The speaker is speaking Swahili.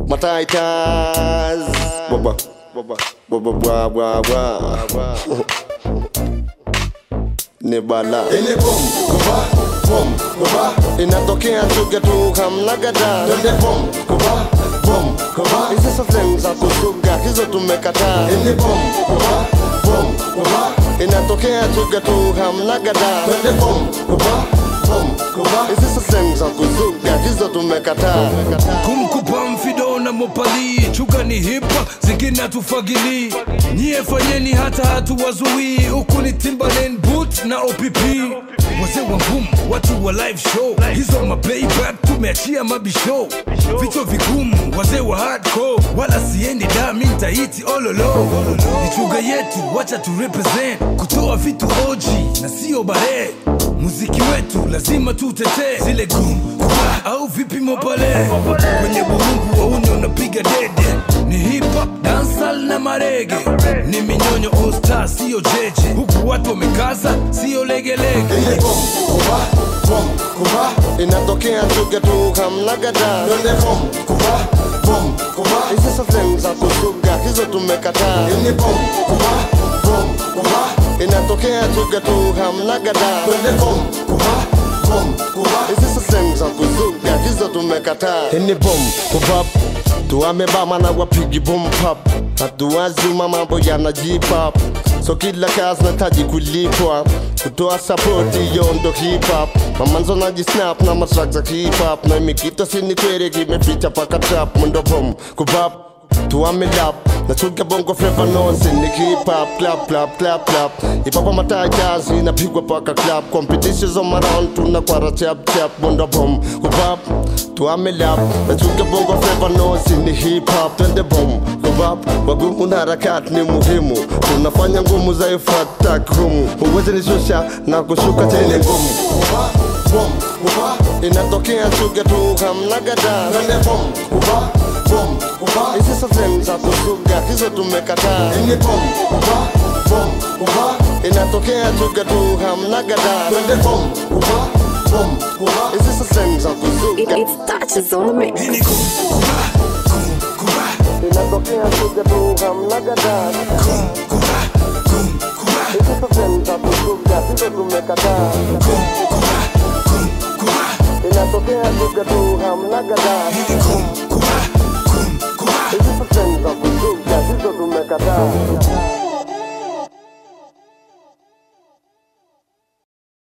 mataitas baba baba baba bwa bwa bwa ni bala Ile bom kuba bom kuba inatokea chuga tu hamnagada Twende bom kuba bom kuba hizi safari za kusuga hizo tumekataa Ile bom kuba bom kuba inatokea chuga tu hamnagada Twende bom kuba bom kuba hizi safari za kusuga hizo tumekataa kumkupa mfido na mopali chuka ni hipa zingine hatufagili nyie fanyeni hata hatuwazuii huku ni timbaland boot na opp wazee wa ngumu watu wa live show hizo maplayback tumeachia mabishow vichwa vigumu wazee wa hardcore wala siendi da mi ntaiti ololo ni chuga yetu wacha tu represent kutoa vitu oji na sio bare muziki wetu lazima tutetee zile gum kuba au vipimo pale kwenye burungu wauni unapiga dede ni hip hop dansal na marege ni minyonyo all star sio jeje huku watu wamekaza sio legelege Ile bom kuba bom kuba inatokea chuga tu hamnagada Twende bom kuba bom kuba hizi safari za kusuga hizo tumekataa Ile bom kuba bom kuba inatokea chuga tu hamnagada Twende bom kuba bom kuba hizi safari za kusuga hizo tumekataa ni bom kubab tuamebama na wapigi bom pop hatuwazima mambo yanajipap so kila kazi nataji kulipwa kutoa sapoti yondo hip hop mamanzo najisnap na matrack za hip hop na imikito sini kwere kimeficha paka trap mundo bom kubab tuamelap nachuga bongo flava nonse ni hip hop clap clap clap clap ipapa matai kazi inapigwa paka clap competitions on around tunakwara chap chap mundo bom kubab tuamelap nachuga bongo flava nonse ni hip hop twende bom kubab wagumu na harakati ni muhimu tunafanya ngumu za ifata krumu huwezi nishusha na kushuka tena ngumu kuba bom kuba inatokea chuga tu hamnagada Twende bom kuba bom kuba hizi safari za kusuga hizo tumekataa Ile bom kuba bom kuba inatokea chuga tu hamnagada Twende bom kuba bom kuba hizi safari za It, kusuga it's touches on the mix. Hii ni kum kuba kum kuba inatokea chuga tu hamnagada kum kuba kum kuba hizi safari za kusuga hizo tumekataa kum kuba kum kuba inatokea chuga tu hamnagada Hii ni kum